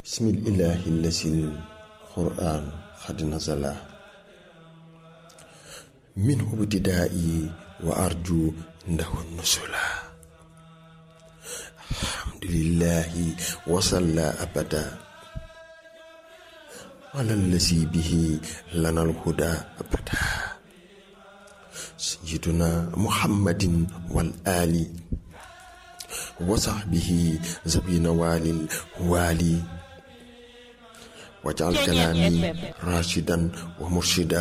bismillahi lasil qur'an xad nazala min ibtidaa'i wa arju ndahu nusula alhamdulillahi wasalla abada ala lasi bihi lana alhuda abada sayyiduna muhammadin wal ali wa sahbihi zabina walil wali wajal kalaami rashidan wa murshida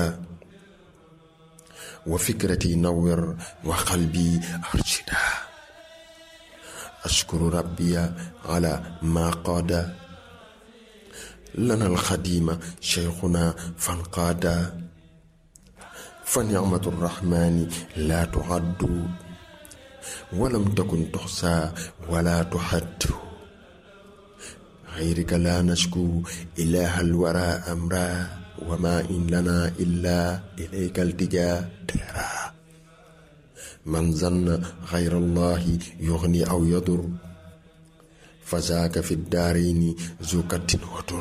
wa fikrati nawwir wa qalbi arshida ashkuru rabbiya ala ma qaada lana alxadima cheikhuna fanqaada fa nicmatu rrahmani la tuaddu walam takun tuxsa wala tuxaddu xayrika la nashku ilaha alwara amra wama in lana illa ilayka altija dara man zanna xayra allahi yuxni aw yadur fa zaaka fi daarayni zu kattin watur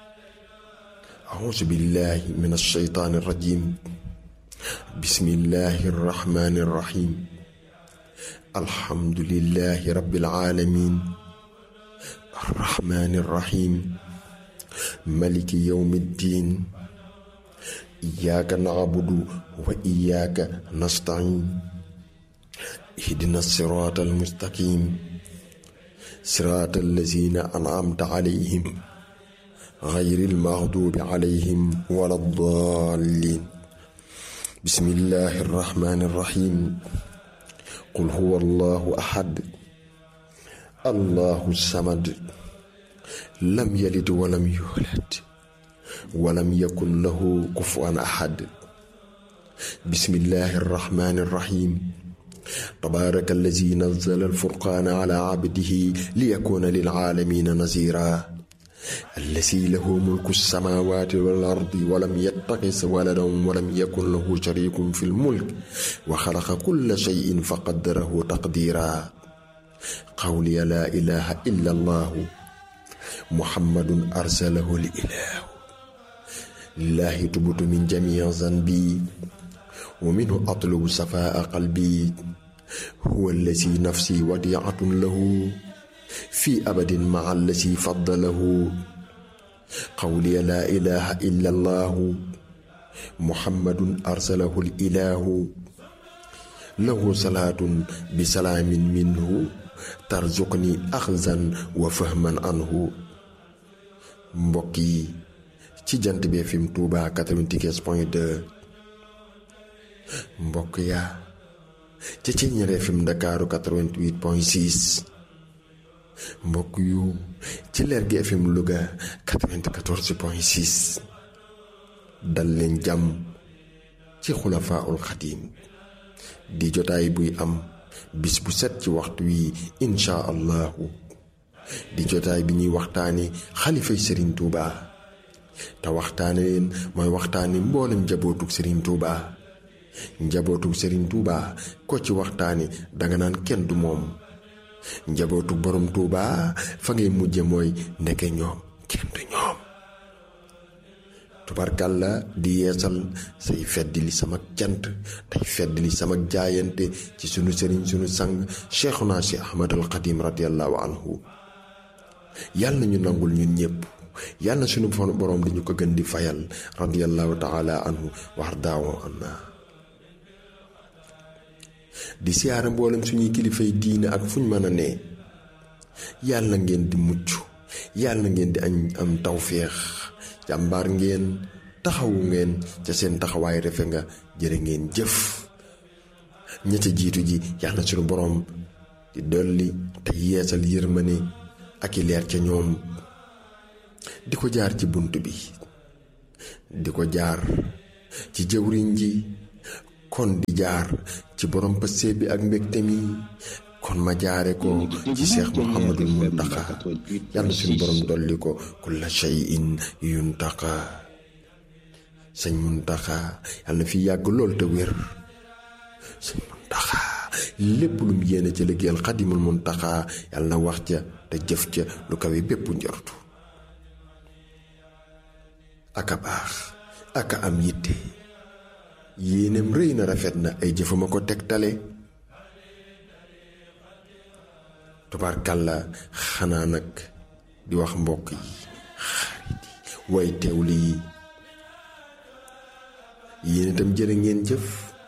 auzu billahi min alsheytaani irrajim bismillahi arrahmani irrahim alhamdulillahi rabbil alamin arrahmani irrahim maliki yawmi ddin iyyaka na'budu wa iyyaka nasta'in ihdina sirata almustaqim sirata allazina an'amta alayhim غير المغضوب عليهم ولا الضالين بسم الله الرحمن الرحيم قل هو الله أحد الله الصمد لم يلد ولم يولد ولم يكن له كفوا أحد بسم الله الرحمن الرحيم تبارك الذي نزل الفرقان على عبده ليكون للعالمين نذيرا الذي له ملك السماوات والأرض ولم يتخذ ولدا ولم يكن له شريك في الملك وخلق كل شيء فقدره تقديرا قولي لا إله إلا الله محمد أرسله الإله لله تبت من جميع ذنبي ومنه أطلب صفاء قلبي هو الذي نفسي وديعة له في أبد مع الذي فضله قولي لا إله إلا الله محمد أرسله الإله له صلاة بسلام منه ترزقني أخذا وفهما عنه mbokki ci jant bi FM Touba 95 point 2 mbokk yaa ci ci ñaar FM Ndakaaru 88 point 6 mbokk yu ci leer gi FM Louga 94 point 6 dal leen jàmm ci xulafaaul xadiim di jotaay buy am bis bu set ci waxtu wi insha allahu di jotaay bi ñuy waxtaane xalifay sëriñ Touba te waxtaane leen mooy waxtaane mboolem njabootug sëriñ Touba njabootug sëriñ Touba ko ci waxtaane danga naan kenn du moom njabootu borom Touba fa ngay mujje mooy ndeke ñoom kenn du ñoom tubarkàlla di yeesal say fedd li sama cant tey fedd li sama jaayante ci sunu sëriñ sunu sang cheikhuna si ahmad al xadim radiallahu anhu yàlla na ñu nangul ñun ñëpp yàlla na sunu borom di ñu ko gën di fayal radiallahu taala anhu wax daawo anna di siyaara mboolem suñuy kilifay diine ak fuñ mën a ne yàlla ngeen di mucc yàlla ngeen di añ am tawféex jàmbaar ngeen taxawu ngeen ca seen taxawaay refe nga jërë ngeen jëf ña ca jiitu ji yàlla suñu boroom di dolli te yeesal yërmane ak i leer ca ñoom di ko jaar ci bunt bi di ko jaar ci jëwriñ ji kon di jaar ci borom pëste bi ak mbégte mi kon ma jaare ko ci Cheikh Mouhamadul Muntaqa yàlla suñu borom dolli ko kulla shay'in yuntaqa sëñ Muntaqa yàlla na fi yàgg lool te wér sëñ Muntaqa lépp lu mu yéene ca liggéeyal xadimul Muntaqa yàlla na wax ca te jëf ca lu kawe bépp njortu aka baax aka am yitte yéenem rëy na rafet na ay jëfama ko tegtale tubaarkàlla xanaa nag di wax mbokk yi xarit yi way teewli yi yéen itam jërë ngeen jëf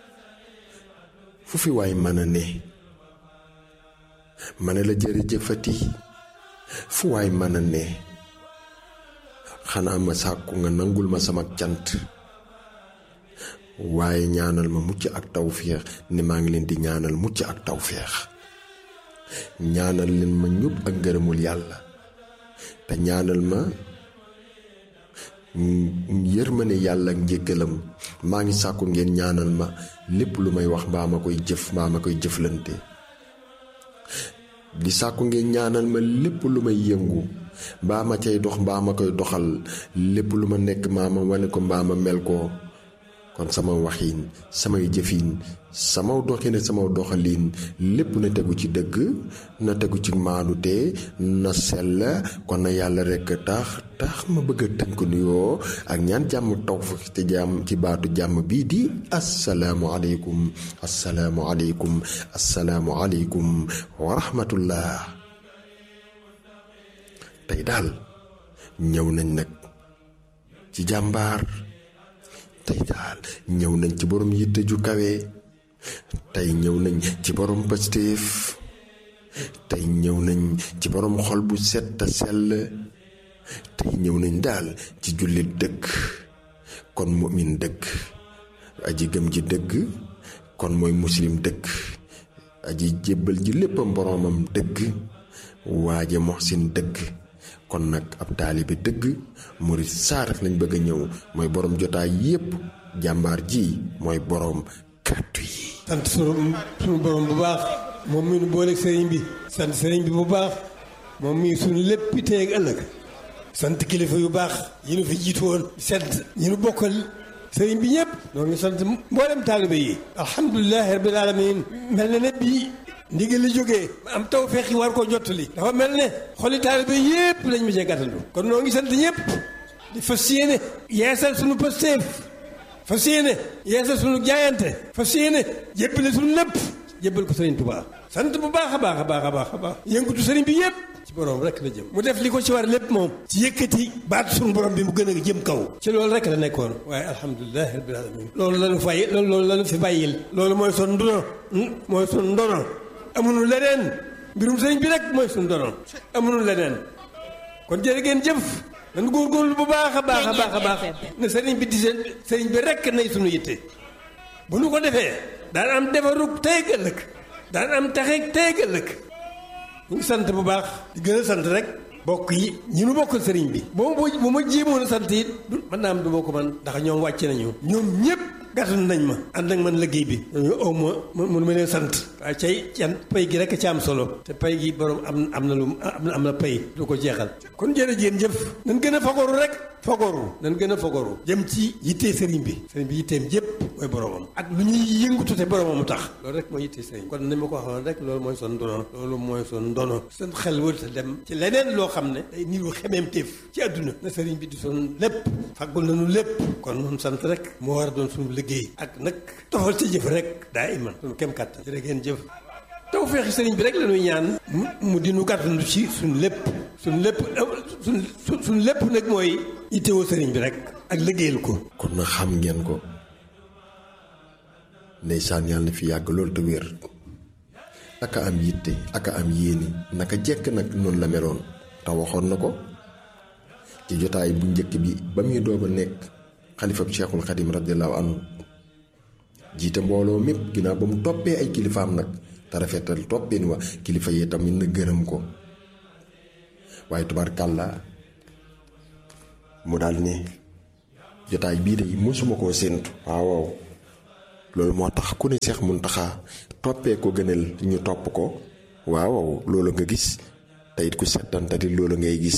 fu fi waay mën a ne ma ne la jërëjëfati fu waay mën a ne xanaa ma sàkku nga nangul ma sama cant waaye ñaanal ma mucc ak tawféex ne maa ngi leen di ñaanal mucc ak tawféex ñaanal leen ma ñub ak ngërëmul yàlla te ñaanal ma yërmande yàlla ak njëggalam maa ngi sàkku ngeen ñaanal ma lépp lu may wax mbaa ma koy jëf mbaa ma koy jëflante di sàkku ngeen ñaanal ma lépp lu may yëngu mbaa ma cay dox mbaa ma koy doxal lépp lu ma nekk mbaa ma wane ko mbaa ma mel ko kon sama waxiin samay jëfiin sama doxine sama doxaliin lépp na tegu ci dëgg na tegu ci maanute na sell kon na yàlla rekk tax tax ma bëgg a tënk nuyoo ak ñaan jàmm taw fa ci jàmm ci baatu jàmm bii di asalaamu aleykum asalaamu aleykum asalaamu aleykum wa rahmatullah tey daal ñëw nañ nag ci jàmbaar tey daal ñëw nañ ci borom yitte ju kawe tey ñëw nañ ci borom pastéef tey ñëw nañ ci borom xol bu set te sell tey ñëw nañ daal ci jullit dëgg kon mu'min dëgg aji gëm ji dëgg kon mooy muslim dëgg aji jébbal ji léppam boroomam dëgg waaje moxsin dëgg kon nag ab taalibe dëgg murit saaraf lañ bëgg a ñëw mooy borom jotaay yépp jàmbaar ji mooy borom kàddu yi sant sunu sunu borom bu baax moom mi nu booleeg sëriñ bi sant sëriñ bi bu baax moom mi sunu lépp tey ak ëllëg sant kilifa yu baax yi nu fi jiitu woon sant ñi nu bokkal sëriñ bi ñëpp noo ngi sant mboolem taalibe yi alhamdulilahi rabbil alamin mel na ne bii ndigal li jógee am taw feex yi war koo jottali dafa mel ne xoli taalibe yépp lañ ma cee gàttandu kon noo ngi sant ñëpp di fas yéene yeesal sunu pasteef fas yéene yeesal sunu jaayante fas yéene jébbale sunu lépp jébbal ko sëriñ Tuubaa sant bu baax a baax a baax a baax a baax yëngutu sëriñ bi yépp ci borom rek la jëm mu def li ko ci war lépp moom ci yëkkati baat sunu borom bi mu gën a jëm kaw ci loolu rek la nekkoon waaye alhamdulilah rabbil alamin loolu lañu fay loolu loolu lañu fi bàyyil loolu mooy son ndono mooy son ndono amuñu leneen mbirum sëriñ bi rek mooy suñu dono amuñu leneen kon jërë ngeen jëf nañu góorgóorlu bu baax a baax a baax a baax ne sëriñ bi di seen sëriñ bi rek nay suñu yitte bu nu ko defee daan am defarug tey ëllëg daan am taxeeg tey ëllëg ñu ngi sant bu baax di gën a sant rek bokk yi ñi nu bokkal sëriñ bi boo ma bu ma jéemoon a sant it du mën naa am du ma ko man ndax ñoom wàcc nañu ñoom ñëpp gàttandu nañ ma ànd ak man liggéey bi ñooñu aw ma mënu ma leen sant waaye cay can pay gi rek ci am solo te pay gi borom am am na lu am na am na pay lu ko jeexal kon jërëjéen jëf nañ gën a fagoru rek fagoru nañ gën a fagoru jëm ci yittee sëriñ bi sëriñ bi yitteem yëpp mooy boromam ak lu ñuy yëngutu te boromam tax loolu rek mooy yittee sëriñ kon ni ma ko waxoon rek loolu mooy son ndono loolu mooy son ndono seen xel wërta dem ci leneen loo xam ne day niru xemeem téef ci àdduna na sëriñ bi di son lépp faggul nañu lépp kon noonu sant rek moo war a doon suñu liggéey ak nag tofal ci jëf rek daa iman suñu kem kàttan jërë ngeen jëf taw feexi sëriñ bi rek la ñuy ñaan mu di nu gàttandu ci suñu lépp suñu lépp suñ suñu lépp nag mooy yittewoo sëriñ bi rek ak liggéeyal ko kon na xam ngeen ko ndeysaan yàlla na fi yàgg loolu te wér aka am yitte aka am yéene naka jekk nag noonu la meloon te waxoon na ko ci jotaay bu njëkk bi ba muy doog a nekk xalifab cheikhul xadim radiallahu anhu jiite mbooloo mépp ginnaaw ba mu toppee ay kilifaam nag te rafetal toppin wa kilifa yi tamit na gërëm ko waaye tubaarkàlla mu daal ne jotaay bii de mosuma koo séentu waaw waaw loolu moo tax ku ne Seex Muntaxa toppee ko gënal ñu topp ko waaw waaw loolu nga gis te it ku settantati loolu ngay gis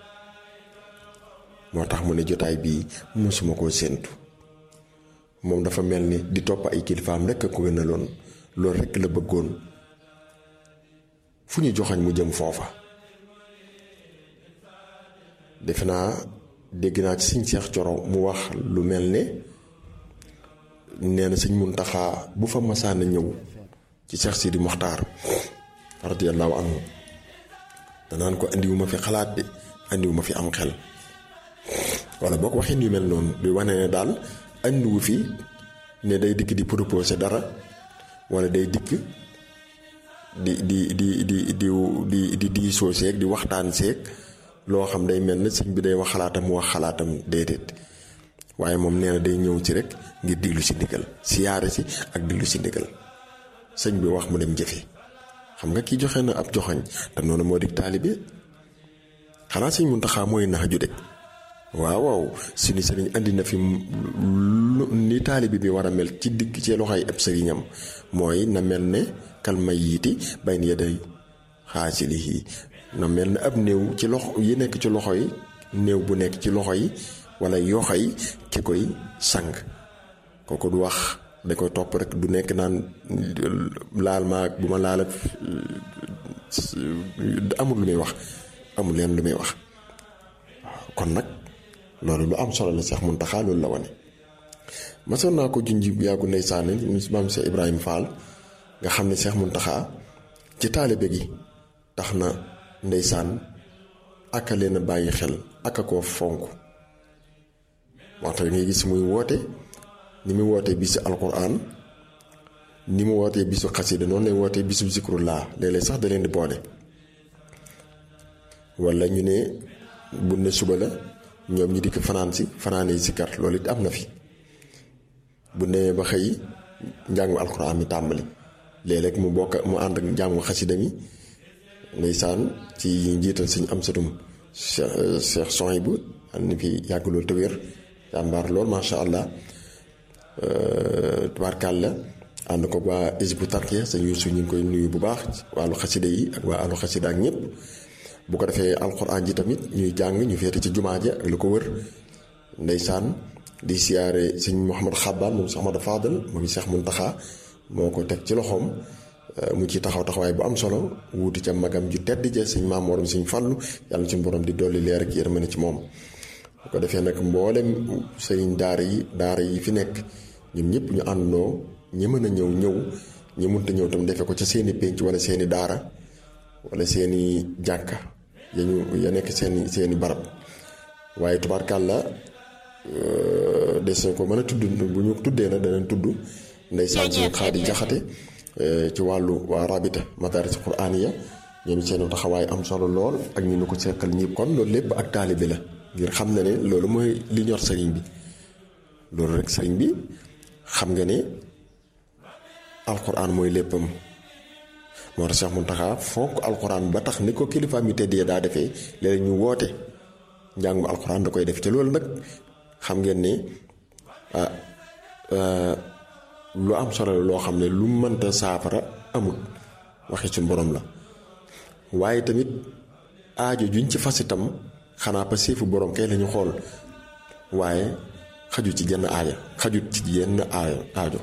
moo tax mu ne jotaay bii mosuma koo séentu moom dafa mel ni di topp ay kilifaam rekk a ko gënaloon loolu rekk la bëggoon fu ñu joxañ mu jëm foofa defe naa dégg naa ci sëñ Seex Coro mu wax lu mel ne nee na sëñ Muntaxa bu fa masaan a ñëw ci Seex Sidi Moxtaar radiyallahu anhu danaan ko andiwuma fi xalaat de andiwuma fi am xel wala boo ko waxee yu mel noonu di wane ne daal andiwu fi ne day dikk di proposer dara wala day dikk di di di di di di di diisoo seeg di waxtaan seeg loo xam day mel ne sëñ bi day wax xalaatam mu wax xalaatam déedéet waaye moom nee na day ñëw ci rek ngir diglu si ndigal siyaare si ak diglu si ndigal sëñ bi wax mu dem jëfe xam nga kii joxe na ab joxoñ te noonu moo di taalibe xanaa sëñ Muntaxa mooy nax ju de waaw waaw suñu sëriñ andi na fi ni taalibe bi war a mel ci digg ci loxoy ab sëriñam mooy na mel ne kal mayyiti bayna yaday xaasilihi na mel ne ab néew ci loxo yi nekk ci loxo yi néew bu nekk ci loxo yi wala yoxo yi ki koy sang kooku du wax da koy topp rek du nekk naan laal ma ak bu ma laal ak amul lu muy wax amul leen lu muy wax kon nag loolu lu am solo la Seex Muntaxa loolu la wane masoon naa ko junj bu yàggu ndeysaan maam Seex Ibrahima Fall nga xam ne Seex Muntaxa ci taalibe gi tax na ndeysaan aka leen a bàyyi xel aka koo fonk waxta ngay gis muy woote ni mu wootee bisu alquran ni mu wootee bisu xasida noonu lay wootee bisu zikrullah léeg-léeg sax da leen di boole wala ñu ne bu ne suba la ñoom ñi dikk fanaan si fanaanee si kar loolu it am na fi bu demee ba xëy njàngu alquran mi tàmbali léeg-léeg mu bokk mu ànd ak njàngu xasida mi ndeysaan ci njiital suñu am satum Cheikh Soy bu ànd fi yàgg loolu te wér jàmbaar lool macha allah tubaarkàlla ànd ko waa Hizbut Tarqiyyah sëñ Yuusu ñu ngi koy nuyu bu baax wàllu xasida yi ak waa àllu xasida ak ñëpp bu ko defee alxuraan ji tamit ñuy jàng ñu féete ci jumaa ji ak lu ko wër ndeysaan di siyaare sëñ Mouhamad Xabbaan moom Cheikh Ahmadou Fadal moom Cheikh Muntaxa moo ko teg ci loxoom mu ci taxaw taxawaay bu am solo wuuti ca magam ju tedd ja sëñ maam morom sëñ Fallu yàlla suñu borom di dolli leer ak yërmande ci moom bu ko defee nag mboolem sëriñ daara yi daara yi fi nekk ñun ñëpp ñu àndandoo ñi mën a ñëw ñëw ñi mënta ñëw tam defee ko ca seeni pénc wala seeni daara wala seeni jàkka ya ñu ya nekk seeni seeni barab waaye tubaarkàlla des na ko mën a tudd bu ñu tuddee nag danañ tudd ndeysaan suñu xaadi jaxate ci wàllu waa rabita madaris quraaniya ñoom seen taxawaay am solo lool ak ñu nu ko seqal ñëpp kon loolu lépp ak taalibe la ngir xam na ne loolu mooy li ñor sëriñ bi loolu rek sëriñ bi xam nga ne alquran mooy léppam moo tax Cheikh Muntaxa fonk alquran ba tax ni ko kilifa mi teddee daa defee léeg ñu woote njàngum alquran da koy def te loolu nag xam ngeen ne ah lu am solo la loo xam ne lu mënta saafara amul waxi suñ borom la waaye tamit aajo juñ ci fas itam xanaa pa seefu borom kay lañu xool waaye xaju ci jenn aaya xajut ci yenn aaya aajo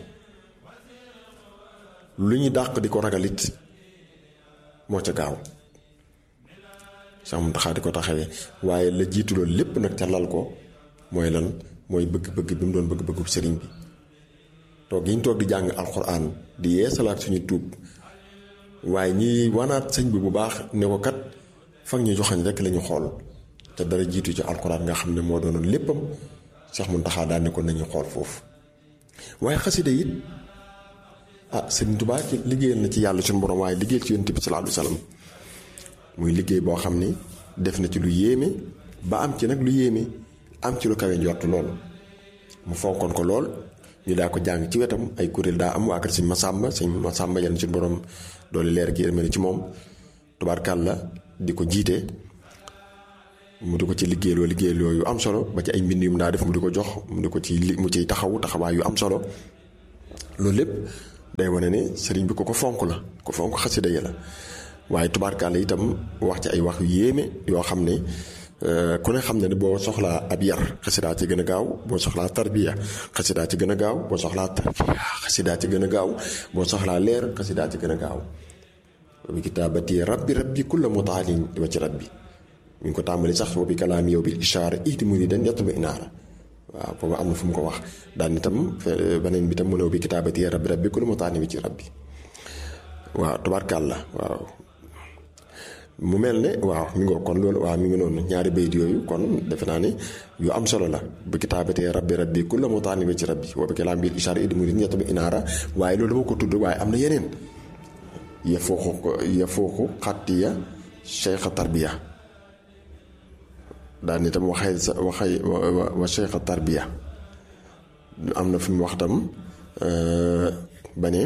lu ñu dàq di ko ragalit moo ca gaaw sax mu taxaa di ko taxawee waaye la jiitu loolu lépp nag ca lal ko mooy lan mooy bëgg-bëgg bi mu doon bëgg-bëggub sëriñ bi toog yi ñu toog di jàng alxuraan di yeesalaat suñu tuub waaye ñi wanaat sëñ bi bu baax ne ko kat fag ñu joxañ rek lañu xool te dara jiitu ci alxuraan nga xam ne moo doonoon léppam Seex Muntaxa daan ne ko nañu xool foofu waaye xasida it ah Sëriñ Tuubaa ci liggéeyal na ci yàlla suñu borom waaye liggéeyal ci Yonent bi sallallaahu alayhi wa sallam muy liggéey boo xam ni def na ci lu yéeme ba am ci nag lu yéeme am ci lu kawe njort lool mu fonkoon ko lool ñu daa ko jàng ci wetam ay kuréel daa am waa kër sëñ Masamba sëñ Masamba yal na suñu borom doole leer gi yërmande ci moom tubaarkàlla di ko jiite mu di ko ci liggéeyloo liggéeyloo yu am solo ba ci ay mbind yu mu daa def mu di ko jox mu di ko ci mu ciy taxaw taxawaay yu am solo loolu lépp day wane ne sëriñ bi ko ko fonk la ko fonk xasida yi la waaye tubaarkàlla itam wax ci ay wax yu yéeme yoo xam ne ku ne xam ne ne boo soxlaa ab yar xasidaa ci gën a gaaw boo soxlaa tarbiya xasidaa ci gën a gaaw boo soxlaa tarbiya xasidaa ci gën a gaaw boo soxlaa leer xasidaa ci gën a gaaw bi kitaabati rabbi rabbi kulla mutaalin wa ci rabbi ñu ngi ko tàmbali sax wa bi kalaam yow bil ishaara ihdi muridan yatlubu inaara waaw boobu am na fu mu ko wax daan itam beneen bi tam mu ne bi kitaabati rabbi rabbi ku lu mu taani bi ci rabbi waaw tubaarkàlla waaw mu mel ne waaw mi ngoo kon loolu waaw mi ngi noonu ñaari bayit yooyu kon defe naa ne yu am solo la bi kitaabatee rabbi rabbi ku la mu taani bi ci rabbi wa bi kalaam bil ishaara ihdi muridan yatlubu inaara waaye loolu dama ko tudd waaye am na yeneen ya fooxu ya fooxu xattiya cheikh tarbiya daan itam waxee sa waxee wa cheikh tarbiya am na fi mu wax tam ba ne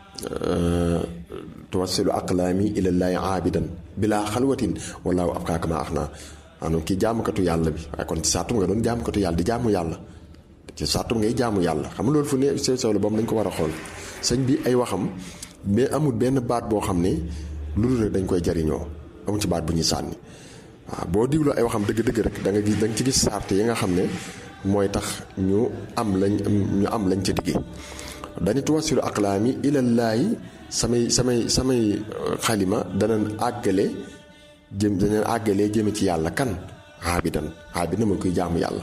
tuwassilu aqlaami ilallaahi aabidan bilaa xalwatin wallaahu abkaaka maa ax naa maanaam kii jaamukatu yàlla bi waaye kon ci saatum nga doon jaamukatu yàlla di jaamu yàlla ci saatum ngay jaamu yàlla xam nga loolu fu ne sew sew la boobu dañ ko war a xool sëñ bi ay waxam mais amul benn baat boo xam ne lu dul rek dañ koy jariñoo amul ci baat bu ñuy sànni waaw boo digloo ay waxam dëgg-dëgg rek da nga gis da nga ci gis sart yi nga xam ne mooy tax ñu am lañ ñu am lañ ca diggee dañu tuwasilu aqlaami ilallaahi samay samay samay xalima danañ àggale jëm danañ àggalee jëme ci yàlla kan aabidan aabidan mooy kuy jaamu yàlla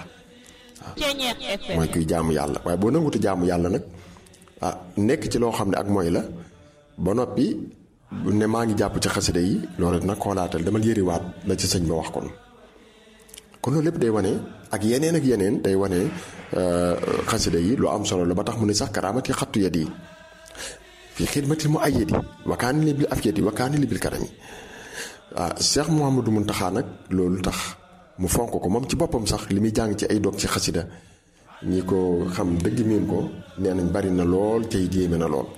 waaw mooy kuy jaamu yàlla waaye boo nangutu jaamu yàlla nag ah nekk ci loo xam ne ak mooy la ba noppi ne maa ngi jàpp ci xasida yi loolu nag xoolaatal dama yëriwaat la ci sëñ ba wax kon kon loolu lépp day wane ak yeneen ak yeneen day wane xasida yi lu am solo la ba tax mu ne sax karaamati xattu yat yi fii xidmati mu ay yadi wakaani li bil afyati wakaani li bil karami ah Cheikh Mouhamadou Mountakha nag loolu tax mu fonk ko moom ci boppam sax li muy jàng ci ay dog ci xasida ñi ko xam dëgg miin ko nee nañ bari na lool tey jéeme na lool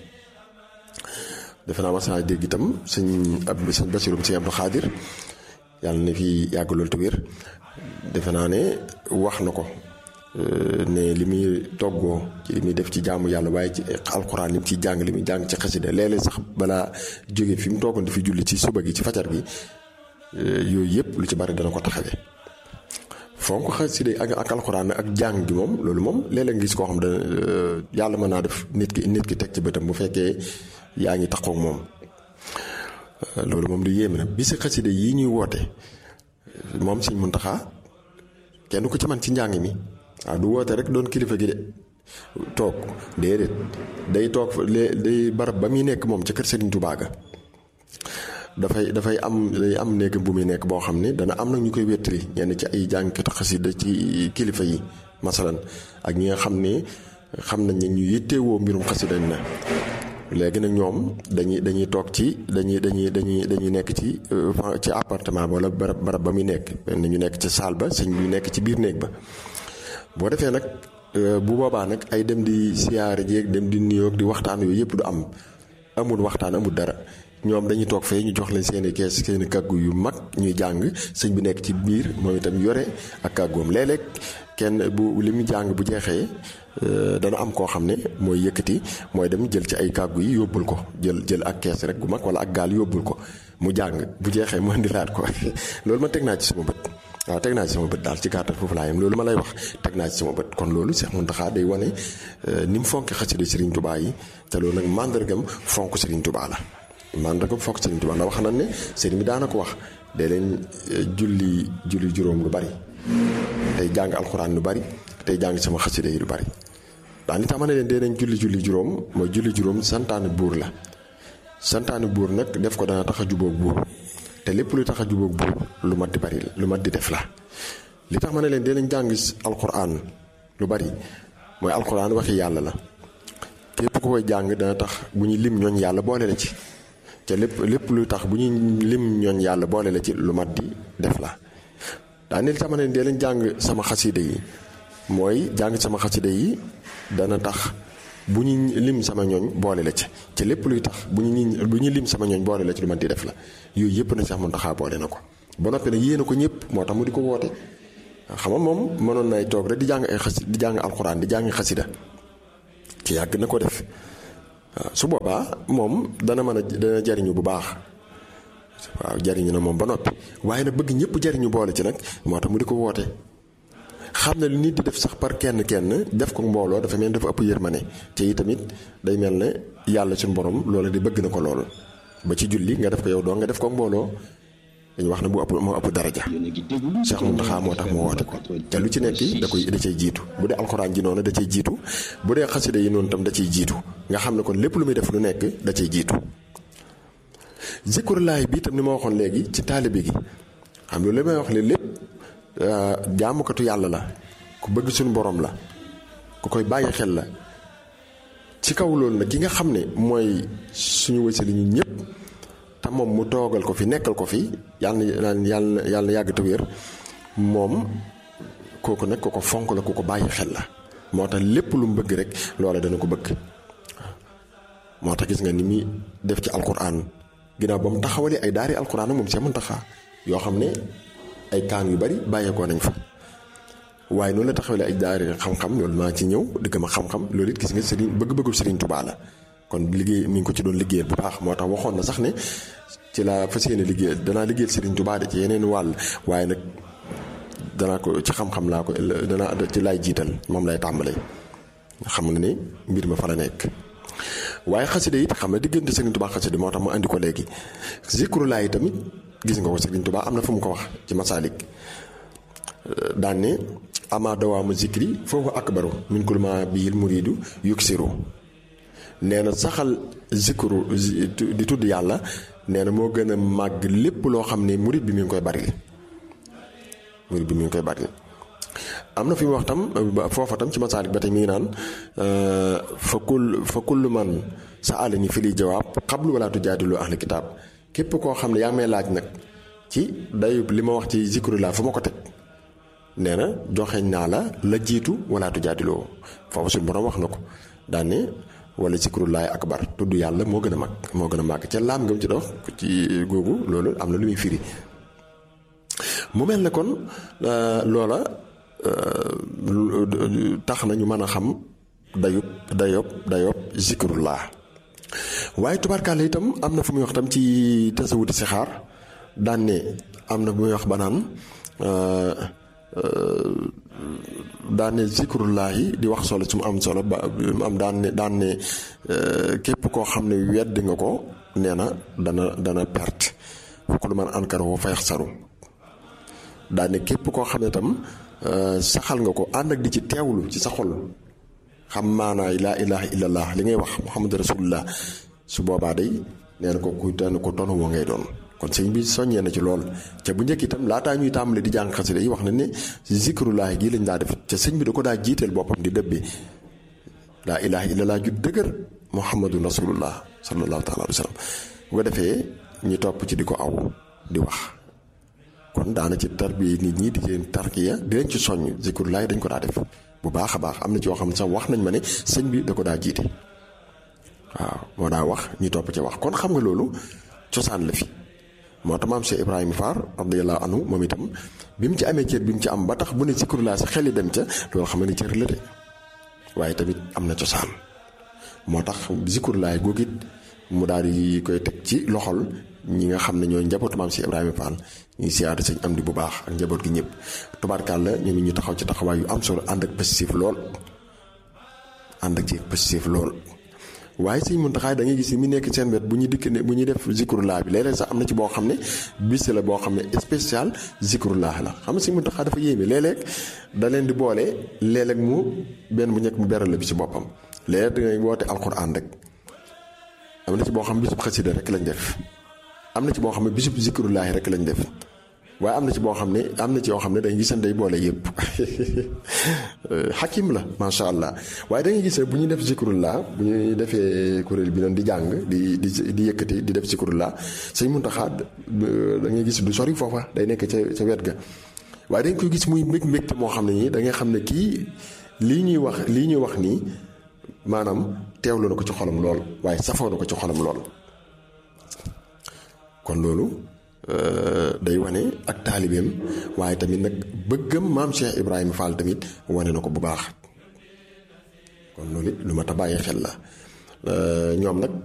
defe naa mas naa dégg itam sëñ ab sëñ Basirum sëñ Abdou Xaadir yàlla na fi yàgg lool te wér defe naa ne wax na ko ne li muy toggoo ci li muy def ci jaamu yàlla waaye ci alxuraan li mu ciy jàng li muy jàng ci xasida léeg-léeg sax balaa jóge fi mu toogoon di fi julli ci suba gi ci fajar gi yooyu yëpp lu ci bari dana ko taxawee fonk xasida ak ak alxuraan ak jàng gi moom loolu moom léeg-léeg ngis koo xam ne yàlla mën naa def nit ki nit ki teg ci bëtam bu fekkee yaa ngi taxaw moom loolu moom du yéeme na bi si xasida yii ñuy woote moom Sëñ Muntaxa kenn ku ci man ci njàng mi waaw du woote rek doon kilifa gi de toog déedéet day toog day barab ba muy nekk moom ca kër Serigne Touba ga dafay dafay am day am néeg bu muy nekk boo xam ne dana am nag ñu koy wéttali ñenn ci ay jàngkatu xasida ci kilifa yi masalan ak ñi nga xam ne xam nañ ne ñu yittewoo mbirum xasida na léegi nag ñoom dañuy dañuy toog ci dañuy dañuy dañuy dañuy nekk ci ci appartement wala barab barab ba muy nekk ñu nekk ci salle ba sëñ bi nekk ci biir néeg ba boo defee nag bu boobaa nag ay dem di siyaare jeeg dem di nuyoo di waxtaan yooyu yëpp du am amul waxtaan amul dara ñoom dañuy toog fee ñu jox leen seeni kees seeni kàggu yu mag ñuy jàng sëñ bi nekk ci biir moom itam yore ak kàggoom léeg-léeg kenn bu li mu jàng bu jeexee dana am koo xam ne mooy yëkkati mooy dem jël ci ay kàggu yi yóbbul ko jël jël ak kees rek gu mag wala ak gaal yóbbul ko mu jàng bu jeexee mu indilaat ko loolu ma teg naa ci sama bët waaw teg naa ci sama bët daal ci gàttal foofu laa yem loolu ma lay wax teg naa ci sama bët kon loolu Cheikh Mountakha day wane ni mu fonk xasida Serigne Touba yi te loolu nag màndargam fonk Serigne Touba la màndargam fonk Serigne Touba ndax wax nañ ne Serigne bi daana ko wax day leen julli julli juróom lu bari tey jàng alxuraan lu bari tey jàng sama xasida yi lu bari daan itam ma ne leen dee nañ julli julli juróom mooy julli juróom santaane buur la santaane buur nag def ko dana tax a jubóog buur te lépp luy tax a jubóog buur lu mat di bari lu mat di def la li tax ma ne leen dee nañ jàng alxuraan lu bari mooy alxuraan waxi yàlla la képp ku koy jàng dana tax bu ñu lim ñooñ yàlla boole la ci te lépp lépp luy tax bu ñu lim ñooñ yàlla boole la ci lu mat di def la daane li tax ma ne leen dee leen jàng sama xasida yi mooy jàng sama xasida yi dana tax bu ñu lim sama ñooñ boole la ci ci lépp luy tax bu ñu bu ñu lim sama ñooñ boole la ci lu man di def la yooyu yëpp na Cheikh Mountakha boole na ko ba noppi nag yéene ko ñëpp moo tax mu di ko woote xam nga moom mënoon nay toog rek di jàng ay xas di jàng alxuraan di jàng xasida ci yàgg na ko def waaw su boobaa moom dana mën a dana jariñu bu baax waaw jariñu na moom ba noppi waaye nag bëgg ñëpp jariñu boole ci nag moo tax mu di ko woote xam na lu nit di def sax par kenn kenn def ko mbooloo dafa mel dafa ëpp yërmane te yi tamit day mel ne yàlla suñu borom loola di bëgg na ko lool ba ci julli nga def ko yow doo nga def ko mbooloo dañu wax ne bu ëpp moo ëpp daraja Cheikh Mountakha moo tax mu woote ko te lu ci nekk da koy da cay jiitu bu dee alxuraan ji noonu da cay jiitu bu dee xasida yi noonu tam da ciy jiitu nga xam ne kon lépp lu muy def lu nekk da cay jiitu zikrulaay bi tam ni ma waxoon léegi ci taalibe gi xam nga li may wax ne lépp jaamukatu yàlla la ku bëgg suñu borom la ku koy bàyyi xel la ci kaw loolu nag ki nga xam ne mooy suñu wësali ñu ñëpp te moom mu toogal ko fi nekkal ko fi yàlla na yàlla yàlla yàgg te wér moom kooku nag ku ko fonk la ku ko bàyyi xel la moo tax lépp lu mu bëgg rek loola dana ko bëgg moo tax gis nga ni muy def ci alquran ginnaaw ba mu taxawalee ay daari alquran moom Cheikh Mountakha yoo xam ne ay kaan yu bari bàyyeekoo nañ fa waaye noonu la taxawalee ay daari xam-xam loolu maa ci ñëw dëgg ma xam-xam loolu it gis nga sëriñ bëgg-bëggu sëriñ Tuubaa la kon liggéey mi ngi ko ci doon liggéeyal bu baax moo tax waxoon na sax ne ci laa fas yéene liggéeyal danaa liggéeyal sëriñ Tuubaa de ci yeneen wàll waaye nag danaa ko ci xam-xam laa ko danaa ci laay jiital moom lay tàmbalee xam nga ne mbir ma fa la nekk waaye xasida it xam ne diggante Sëriñ Tuubaa xasida moo tax mu andi ko léegi zikrulaa yi tamit gis nga ko Sëriñ Tuubaa am na fu mu ko wax ci masaalik daan ne ama dawaamu zikri foofu akbaru min kulli ma bihil muridu yuksiru nee na saxal zikru di tudd yàlla nee na moo gën a màgg lépp loo xam ne murid bi mi ngi koy bari murid bi mi ngi koy bari am na fi mu wax tam foofa tam ci masaalik ba tey mi ngi naan fa kull fa kullu man sa àll ni fi liy jawaab xablu wala tujaadilu ahli kitaab képp koo xam ne yaa ngi may laaj nag ci dayub li ma wax ci zikru laa fu ma ko teg nee na joxeñ naa la la jiitu wala tujaadiloo foofu suñu borom wax na ko daan ne wala zikrullahi akbar tudd yàlla moo gën a mag moo gën a màgg ca laam nga mu ci dox ci googu loolu am na lu muy firi mu mel ne kon loola tax na ñu mën a xam dayub dayob dayob zikrullah waaye tubaarkaale itam am na fu muy wax tam ci tasawudi si xaar daan ne am na bu muy wax ba naan daan ne zikrullahi di wax solo su mu am solo ba am daan ne daan ne képp koo xam ne wedd nga ko nee na dana dana perte fokk lu man ankar woo fayax saru daan ne képp koo xam ne tam saxal nga ko ànd ak di ci teewlu ci sa xol xam maanaay laa ilaha illallah li ngay wax muhammad rasulullah su boobaa day nee na ko kuy tànn ko tonu woo ngay doon kon sëñ bi soññee na ci lool ca bu njëkk itam laataa ñuy tàmbali di jàng xasida yi wax na ne zikrullahi gii lañ daa def ca sëñ bi da ko daa jiiteel boppam di dëbbi laa ilaha illallah ju dëgër muhammadun rasulullah sallallahu taala alayhi wa sallam bu ko defee ñu topp ci di ko aw di wax kon daana ci tarbiya nit ñi di leen tarkiya di leen ci soññ zikrullahi dañ ko daa def bu baax a baax am na ci yoo xam ne sax wax nañ ma ne sëñ bi da ko daa jiite waaw moo daa wax ñu topp ci wax kon xam nga loolu cosaan la fi moo tax maam Cheikh Ibrahima Fall radiyallahu anhu moom itam bi mu ci amee cër bi mu ci am ba tax bu ne zikrullah sa xel yi dem ca loolu xam ne cër la de waaye tamit am na cosaan moo tax zikrullah googu it mu daal di koy teg ci loxol ñi nga xam ne ñooy njabootu maam Cheikh Ibrahima Fall ñuy siyaare sëñ am di bu baax ak njaboot gi ñëpp tubaarkàlla ñoom ñu taxaw ci taxawaay yu am solo ànd ak positif lool ànd ak ci positif lool. waaye sëñ Muntaxa da ngay gis ni mu nekk seen wet bu ñuy dikk ne bu ñuy def zikrullah bi léeg-léeg sax am na ci boo xam ne bis la boo xam ne spécial zikrullah la xam nga sëñ Muntaxa dafa yéeme léeg-léeg da leen di boole léeg-léeg mu benn bu njëkk mu beral la bi ci boppam léeg-léeg da ngay woote alquran rek am na ci boo xam bisub xasida rek lañ def am na ci boo xam ne bisub zikrullahi rek lañ def waaye am na ci boo xam ne am na ci yoo xam ne dañuy gisan day boole yëpp xakim la macha allah waaye da ngay gis bu ñuy def zikrullah bu ñuy defee kuréel bi noonu di jàng di di di yëkkati di def zikrullah sëñ Muntaxa da ngay gis du sori foofa day nekk ca ca wet ga waaye dañ koy gis muy mbég mbégte moo xam ne nii da ngay xam ne kii lii ñuy wax lii ñuy wax nii maanaam teewlu na ko ci xolam lool waaye safoo na ko ci xolam lool kon loolu day wane ak taalibeem waaye tamit nag bëggam maam Cheikh Ibrahima Fall tamit wane na ko bu baax kon loolu it lu ma ta bàyyi xel la ñoom nag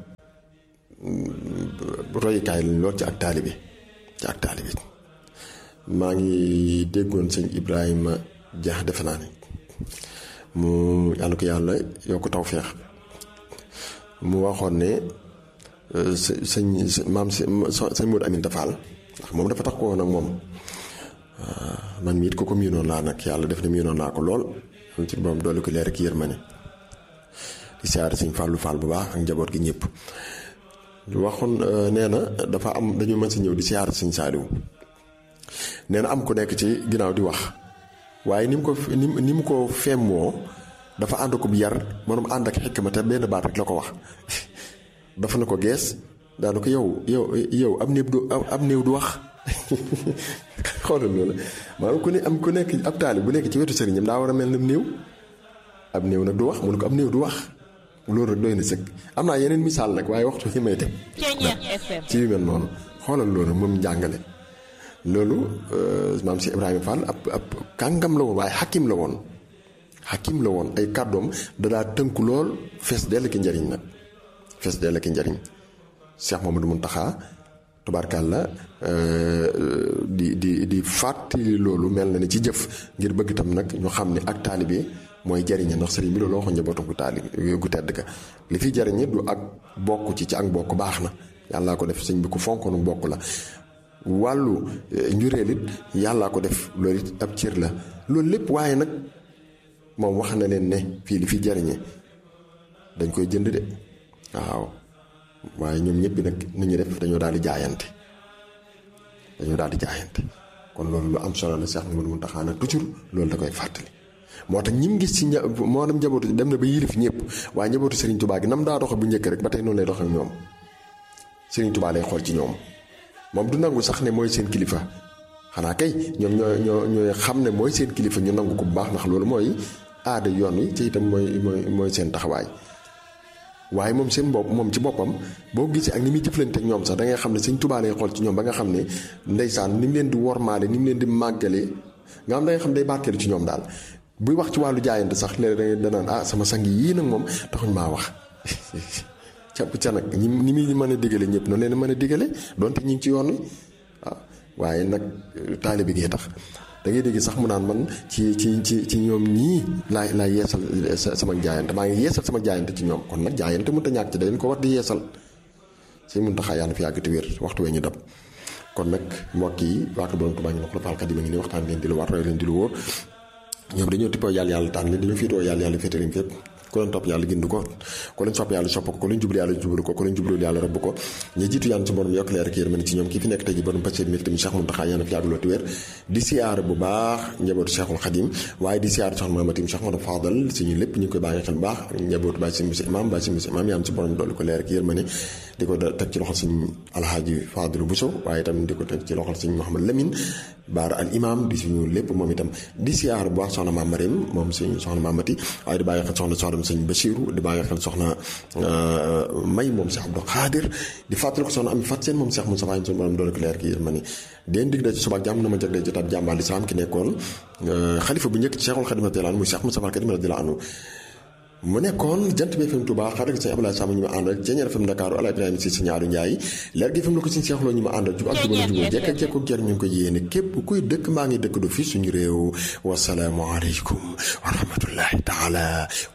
royukaay lañ lool ci ak taalibe ci ak taalibe maa ngi déggoon sëñ Ibrahima Dia defe naa ne mu yàlla ko yàlla yokk tawféex mu waxoon ne sëñ maam sëñ Modou Aminta Fall ndax moom dafa tax ko woon ak moom man miit ko ko miinoon laa nag yàlla def na miinoon naa ko lool am ci borom doole ko leer ak yërmande di siyaare sëñ Fallou Fall bu baax ak njaboot gi ñëpp waxoon nee na dafa am dañu mën si ñëw di siyaare sëñ Saaliw nee na am ku nekk ci ginnaaw di wax waaye ni mu ko ni mu ko femmoo dafa ànd ko bu yar maanaam ànd ak xikma te benn baat rek la ko wax dafa na ko gees daana ko yow yow yow am néew du am néew du wax xoolal loolu maanaam ku ne am ku nekk ab taalib bu nekk ci wetu sëriñam daa war a mel ne néew ab néew nag du wax mu ne ko ab néew du wax loolu rek doy na sëkk am naa yeneen misaal nag waaye waxtu fi may teg ci yu mel noonu xoolal loolu moom njàngale loolu maam si Ibrahima Fall ab ab kàngam la woon waaye xakim la woon xakim la woon ay kàddoom dadaa tënku lool fees dell ki njariñ nag fees dell ki njariñ Cheikh Mamadou Mountakha tubaarkàlla di di di fàttali loolu mel na ni ci jëf ngir bëgg itam nag ñu xam ne ak taalibe mooy jariñe ndax sëriñ bi loolu waxoon njabootu gu taali gu tedd ka li fi jariñe du ak bokk ci ci ak bokk baax na yàllaa ko def sëñ bi ku fonkoonu bokk la wàllu njureel it yàllaa ko def loolu it ab cër la loolu lépp waaye nag moom wax na leen ne fii li fi jariñe dañ koy jënd de waaw waaye ñoom ñëpp nag nu ñu def dañoo daal di jaayante dañoo daal di jaayante kon loolu lu am solo la Cheikh Mouhamadou Mountakha nag toujours loolu da koy fàttali moo tax ñim gis ci nja moo dem njabootu dem na ba yilif ñëpp waaye njabootu Serigne Touba gi nam daa doxe bu njëkk rek ba tey noonu lay doxe ñoom Serigne Touba lay xool ci ñoom moom du nangu sax ne mooy seen kilifa xanaa kay ñoom ñoo ñoo ñooy xam ne mooy seen kilifa ñu nangu ko bu baax ndax loolu mooy aada yoon wi ci itam mooy mooy mooy seen taxawaay waaye moom seen bopp moom ci boppam boo gisee ak ni muy jëflante ak ñoom sax da ngay xam ne Serigne Touba lay xool ci ñoom ba nga xam ne ndeysaan ni mu leen di wormaale ni mu leen di màggale nga xam da nga xam day barkeelu ci ñoom daal buy wax ci wàllu jaayante sax léeg-léeg danaan ah sama sang yii nag moom taxuñ maa wax ca ca nag ñi ni muy mën a digale ñëpp noonu leen mën a digale donte ñi ngi ci yoon wi waaw waaye nag taalibe gee tax da ngay dégg sax mu naan man ci ci ci ci ñoom ñii laay laay yeesal sama jaayante maa ngi yeesal sama jaayante ci ñoom kon nag jaayante mënut a ñàkk ci dañ ko war di yeesal si mun taxaa yàlla fi yàgg te wér waxtu wee ñu dab kon nag mbokk yi waaka borom Tuubaa ngi wax la faalkat yi ma ngi ni waxtaan leen di lu war roy leen di lu wóor ñoom dañoo tippoo yàlla yàlla tànn leen dañoo fiitoo yàlla yàlla féete leen fépp ku leen topp yàlla gindu ko ku leen sopp yàlla sopp ko ku leen jublu yàlla jublu ko ku leen jublu yàlla rëbb ko ñu jiitu yàlla ci borom yokk leer ak yërmande ci ñoom kii fi nekk tey ji borom passé mi tamit Cheikh Mountakha yàlla fi yàgg looti wér di siyaar bu baax njabootu Cheikhul Khadim waaye di siyaar soxna Mamatim Cheikh Modou Fadal suñu lépp ñu ngi koy bàyyi xel bu baax njabootu bàyyi si monsieur imam bàyyi si monsieur imam yàlla ci borom dolli ko leer ak yërmande di ko teg ci loxol suñu alhaaji Fadlu Bousso waaye itam di ko teg ci loxol suñu Mouhamad Lamine baar al imam di suñu lépp moom itam di siyaar bu baax soxna Maam Mariam moom suñu soxna Mamati waaye di bàyyi xel soxna soxna sëñ Bachirou di bàyyi xel soxna May moom Cheikh Abdou Khadir di fàttali ko soxna Ami Fat Seen moom Cheikh Moussa Faye suñu borom doole ko leer ki yërmande den dig da ci suba jàmm na ma jagleel jotaab jàmbaal lislaam ki nekkoon xalifa bu njëkk ci Cheikhul Khadim radiyallahu anhu muy Cheikh Moussa Fall Kadim radiyallahu anhu mu nekkoon jant bi FM Touba xarit sëñ Abdoulaye Sama ñu ma àndal Ceeñeer FM Dakar Ala Ibrahima si si ñaaru Njaay leer gi FM la ko suñu seexloo ñu ma àndal jub ak jubal jubal jekk ak jekk ak jar ñu ngi ko yéene képp kuy dëkk maa ngi dëkk du fi suñu réew wasalaamu aleykum wa rahmatullahi taala